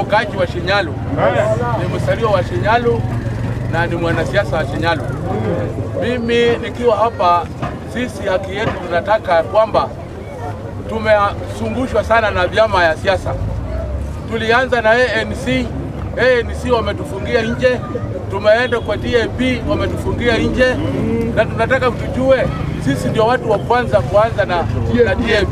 mkaaji wa Shinyalu, ni msaliwa wa Shinyalu na ni mwanasiasa wa Shinyalu. Mimi nikiwa hapa, sisi haki yetu tunataka kwamba tumesumbushwa sana na vyama ya siasa. Tulianza na ANC, ANC wametufungia nje, tumeenda kwa DAP wametufungia nje, na tunataka tujue sisi ndio watu wa kwanza kuanza na, na DAP.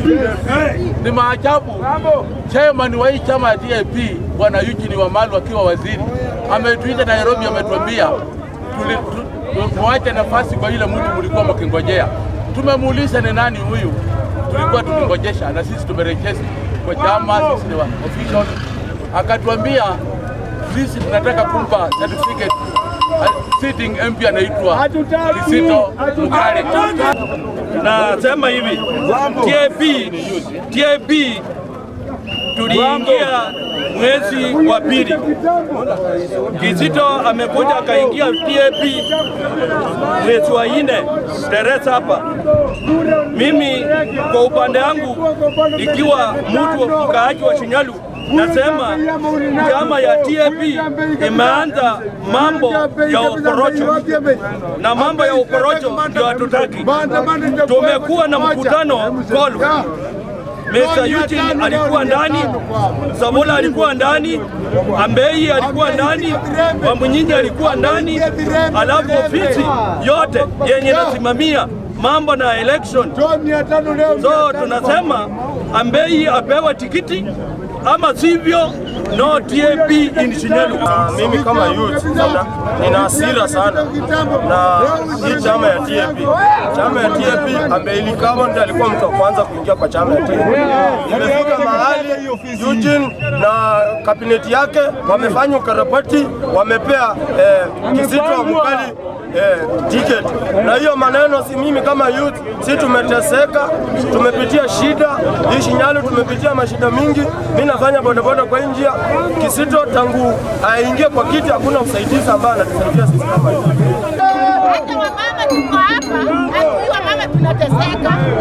Ni maajabu, chairman wa hii chama ya DAP bwana Eugene Wamalwa akiwa waziri ametuita Nairobi, ametuambia tuli- tu- muache nafasi kwa yule mtu mlikuwa mkingojea. Tumemuuliza ni nani huyu tulikuwa tukingojesha, na sisi tumerejesi kwa chama, sisi ni wa official. Akatuambia sisi tunataka kumpa certificate uh, sitting MP anaitwa Kisito Mukale. Nasema hivi TAP, TAP tuliingia mwezi wa pili. Kizito amekuja akaingia TAP mwezi wa nne Teresa hapa. Mimi kwa upande wangu, ikiwa mtu wa mkaaji wa Shinyalu, nasema chama ya TAP imeanza mambo ya uporocho na mambo ya uporocho ndio hatutaki. Tumekuwa na mkutano Kolu. Mr. Eugene alikuwa ndani, Samola alikuwa ndani, Ambei alikuwa ndani, Wamunyinyi alikuwa ndani, alafu ofisi yote yenye nasimamia mambo na election. So tunasema Ambei apewe tikiti ama sivyo no TAP in Shinyalu. Mimi kama youth nina, nina hasira sana na hii chama ya TAP. Chama ya TAP Abeili Kama ndiye alikuwa mtu wa kwanza kuingia kwa chama ya TAP. Imefika mahali Eugene na kabineti yake wamefanya ukarabati, wamepea eh, Kizito Mukali eh, ticket. Na hiyo maneno si mimi kama youth, si tumeteseka, tumepitia shida hii Shinyalu, tumepitia mashida mingi. Mimi nafanya bodaboda kwa hii njia. Kisito tangu aingie kwa kiti, hakuna usaidizi ambaye anatusaidia sisi kama youth. hata wamama tuko hapa, hatuwi wamama tunateseka,